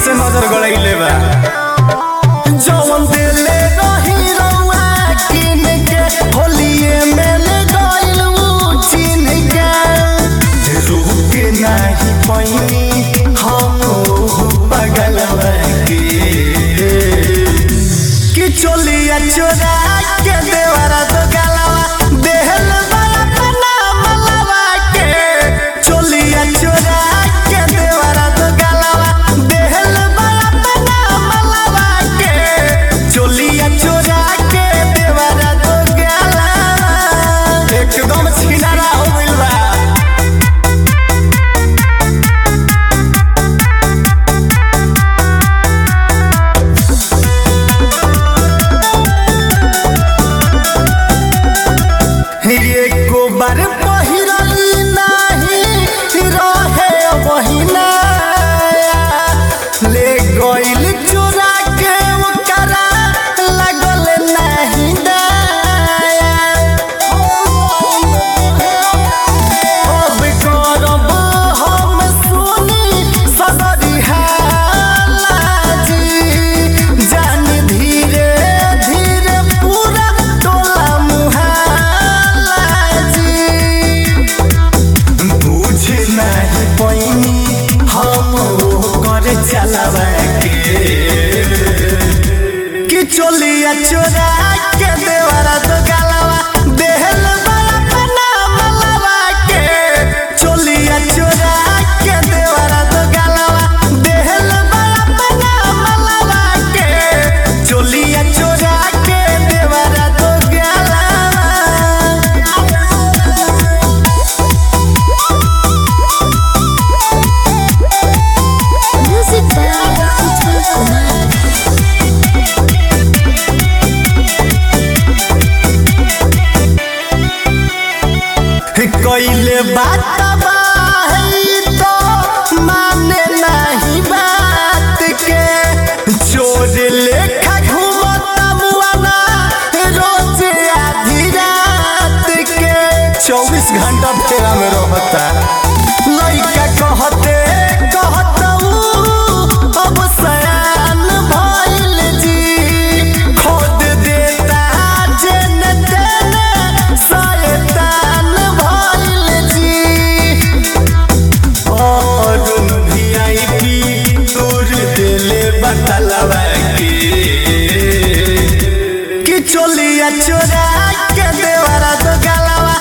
से नजर गड़ैले बा जवन दिले रही रउआ किन के होलिए में ले गइल उ चिन के रुक नाही पैनी हम पगल के कि चोलिया चोरा के देवरा तो गलवा देहल वाला पना मलवा के चोलिया चोरा के देवरा तो गलवा देहल वाला पना मलवा के चोलिया चोरा के देवरा तो गलवा एकदम छिनारा हो गइल बा एको बार पहिरली नाही रहे बहिना ले गइल चोरा के ओकरा लगल नाही दया अब करब हम सुनी सदरी हालाजी जान धीरे धीरे पूरा टोला मुहालाजी बुझ नाही पैनी हम कर चलावा के कि चोलिया चोरा के देवरा तो गलवा देहल बड़ा पना मलवा के चोलिया चोरा के देवरा तो गलवा देहल बड़ा पना मलवा के चोलिया चोरा के देवरा तो गलवा Music by Utpal Kumar. कइले बात बाही तो माने नहीं बात के चोर लेखा घूमता मुआना रोज आधी रात के चौबीस घंटा फेरा में रहता लइका कहते कहतऊ अब सयान भइल जी खोद देता जेन तेने शैतान भइल जी और वीआईपी दूर दिले बतलवा के कि चोलिया चोरा के देवरा तो गलवा